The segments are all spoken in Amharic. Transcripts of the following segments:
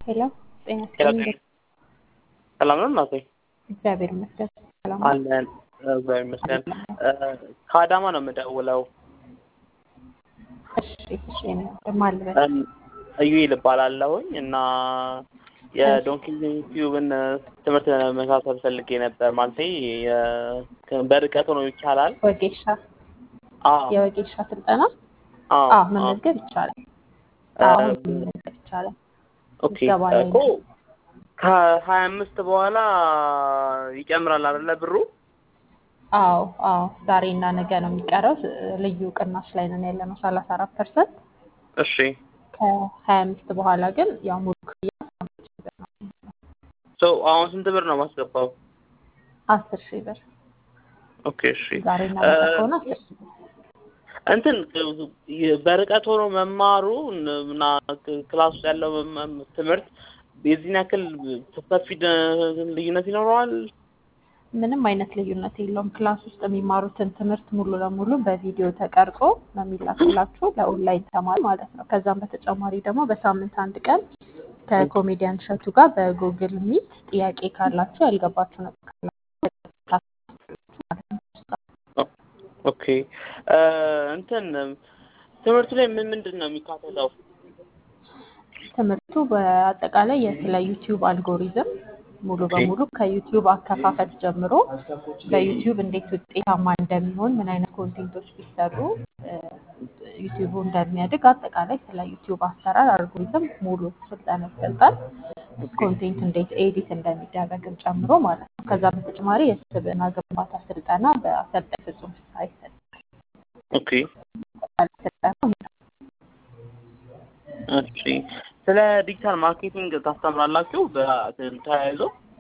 ሄሎ ጤና ሄሎ ይስጥልኝ። ሰላም ነው እናቴ? እግዚአብሔር ይመስገን ሰላም ነው። አለን እግዚአብሔር ይመስገን። ከአዳማ ነው የምደውለው። እሺ እሺ ማን ልበል? እም፣ እዩኤል እባላለሁኝ እና የዶንኪ ቲዩብን ትምህርት መከታተል ፈልጌ ነበር። ማለቴ የ- በርቀት ሆኖ ይቻላል? ወጌሻ አዎ የወጌሻ ስልጠና አዎ አዎ አዎ። መመዝገብ ይቻላል። እ፣ አዎ መመዝገብ ይቻላል። ኦኬ ምዝገባ ላይ እኮ ከሀያ አምስት በኋላ ይጨምራል አይደለ ብሩ? አዎ አዎ ዛሬ እና ነገ ነው የሚቀረው። ልዩ ቅናሽ ላይ ነን ያለ ነው ሰላሳ አራት ፐርሰንት እሺ ከሀያ አምስት በኋላ ግን ያው ሙሉ ክፍያ ሶ አሁን ስንት ብር ነው ማስገባው? አስር ሺህ ብር ኦኬ እሺ ዛሬ እና ነገ እ፣ ከሆነ አስር ሺህ ብር እንትን በርቀት ሆኖ መማሩ እና ክላስ ውስጥ ያለው መም- ትምህርት የዚህን ያክል ሰፊ ደ- ልዩነት ይኖረዋል? ምንም አይነት ልዩነት የለውም። ክላስ ውስጥ የሚማሩትን ትምህርት ሙሉ ለሙሉ በቪዲዮ ተቀርጾ ነው የሚላክላችሁ ለኦንላይን ተማሪ ማለት ነው። ከዛም በተጨማሪ ደግሞ በሳምንት አንድ ቀን ከኮሜዲያን እሸቱ ጋር በጉግል ሚት ጥያቄ ካላችሁ ያልገባችሁ ነገር ካላችሁ ማለት ነው። ኦኬ እ፣ እንትን ትምህርቱ ላይ ምን ምንድን ነው የሚካተተው? ትምህርቱ በአጠቃላይ ስለ ዩቲዩብ አልጎሪዝም ሙሉ ኦኬ በሙሉ ከዩቲዩብ አከፋፈት ጀምሮ በዩቲዩብ እንዴት ውጤታማ እንደሚሆን ምን አይነት ኮንቴንቶች ቢሰሩ እ፣ ዩቲዩቡ እንደሚያድግ አጠቃላይ ስለ ዩቲዩብ አሰራር አልጎሪዝም ሙሉ ስልጠና ይሰጣል። ኦኬ ኮንቴንት እንዴት ኤዲት እንደሚደረግም ጨምሮ ማለት ነው። ከዛ በተጨማሪ የስብዕና ግንባታ ስልጠና በአሰልጣኝ ፍጹም ፍስሐ ይሰጣል። ኦኬ ስልጠና እሺ ስለ ዲጂታል ማርኬቲንግ ታስተምራላችሁ? በ- ተያይዞ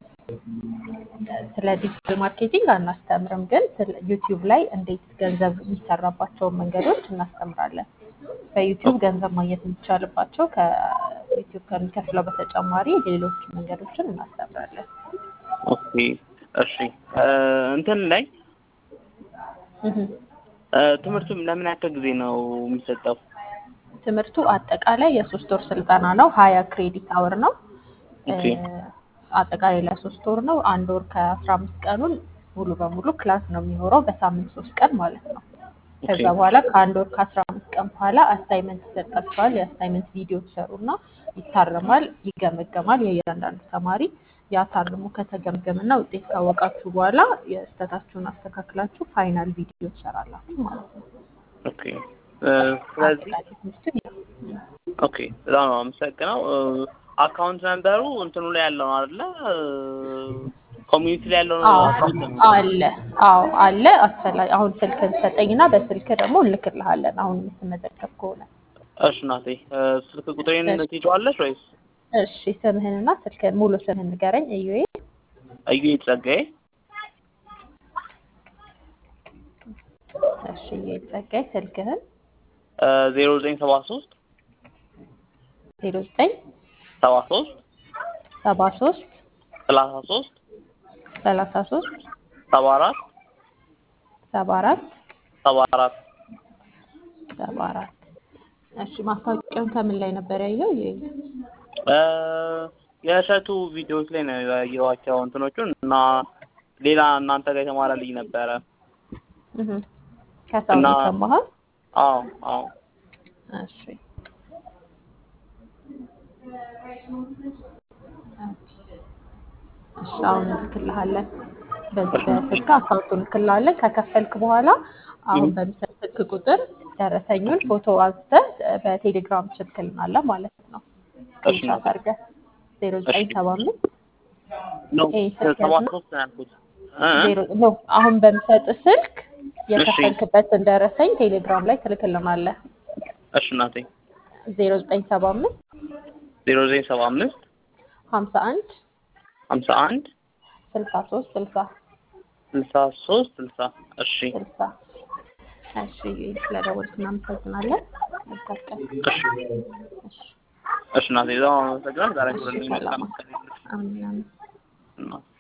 ስለ ዲጂታል ማርኬቲንግ አናስተምርም፣ ግን ስለ ዩቲዩብ ላይ እንዴት ገንዘብ የሚሰራባቸውን መንገዶች እናስተምራለን። በዩቲዩብ ገንዘብ ማግኘት የሚቻልባቸው ከዩቲዩብ ከሚከፍለው በተጨማሪ ሌሎች መንገዶችን እናስተምራለን። ኦኬ እሺ እ፣ እንትን ላይ እህ። እ፣ ትምህርቱ ለምን ያክል ጊዜ ነው የሚሰጠው? ትምህርቱ አጠቃላይ የሶስት ወር ስልጠና ነው። ሀያ ክሬዲት አወር ነው። እ፣ ኦኬ አጠቃላይ ለሶስት ወር ነው። አንድ ወር ከአስራ አምስት ቀኑን ሙሉ በሙሉ ክላስ ነው የሚኖረው በሳምንት ሶስት ቀን ማለት ነው። ኦኬ ከዛ በኋላ ከአንድ ወር ከአስራ አምስት ቀን በኋላ አሳይመንት ይሰጣችኋል። የአሳይመንት ቪዲዮ ትሰሩና ይታረማል፣ ይገመገማል። የእያንዳንዱ ተማሪ ያ ታርሞ ከተገመገመና ውጤት ካወቃችሁ በኋላ የስህተታችሁን አስተካክላችሁ ፋይናል ቪዲዮ ትሰራላችሁ ማለት ነው። ኦኬ እ፣ ስለዚህ አጠቃላይ ትምህርትን ያው ኦኬ በጣም ነው አመሰግነው። አካውንት ነምበሩ እንትኑ ላይ ያለው ነው አይደለ? ኮሚኒቲ ላይ ያለው አዎ አካውንት ነው። አለ። አዎ አለ። አስፈላጊ አሁን ስልክን ሰጠኝና በስልክ ደግሞ እንልክልሃለን። አሁን የምትመዘገብ ከሆነ እሺ እናቴ እ፣ ስልክ ቁጥሬን ትይዘዋለሽ ወይስ? እሺ፣ ስምህንና ስልክህን ሙሉ ስምህን ንገረኝ። እዩዬ እዩኤል ጸጋዬ እሺ፣ እዩዬ ጸጋይ ስልክህን ዜሮ ዘጠኝ ሰባ ሶስት ዜሮ ዘጠኝ ሰባ ሶስት ሰባ ሶስት ሰላሳ ሶስት ሰላሳ ሶስት ሰባ አራት ሰባ አራት ሰባ አራት ሰባ አራት እሺ፣ ማስታወቂያውን ከምን ላይ ነበር ያየው? እዩዬ እ፣ የእሸቱ ቪዲዮዎች ላይ ነው ያየኋቸው እንትኖቹን እና ሌላ እናንተ ጋር የተማረ ልጅ ነበረ እህ ከሰው እና ነው የሰማኸው? አዎ አዎ እሺ እሺ አሁን እንልክልሃለን። በዚህ በስልክ አካውንቱን እንልክልሃለን። ከከፈልክ በኋላ አሁን በሚሰጥ ስልክ ቁጥር ደረሰኙን ፎቶ አንስተህ በቴሌግራም ትልክልናለህ ማለት ነው። እሺ ስክሪንሻት እናቴ አድርገህ ዜሮ ዘጠኝ ሰባ አምስት ነው ይሄ ስልክ ሰባ ያዝና ሶስት ነው ያልኩት እ እ? ዜሮ ኖ አሁን በሚሰጥ ስልክ እሺ የከፈልክበትን ደረሰኝ ቴሌግራም ላይ ትልክልናለህ። እሺ እናቴ ዜሮ ዘጠኝ ሰባ አምስት ዜሮ ዘጠኝ ሰባ አምስት ሀምሳ አንድ ሀምሳ አንድ ስልሳ ሶስት ስልሳ ስልሳ ሶስት ስልሳ እሺ ስልሳ እሺ ስለደወልክ እናመሰግናለን። መልካም ቀን። እሺ እሺ እሺ እናቴ በጣም አመሰግናለሁ። ዛሬ እሺ ሁሉንም ሰላም መልካም ቀን ይሁንልሽ አሜን አሜን። እናቴ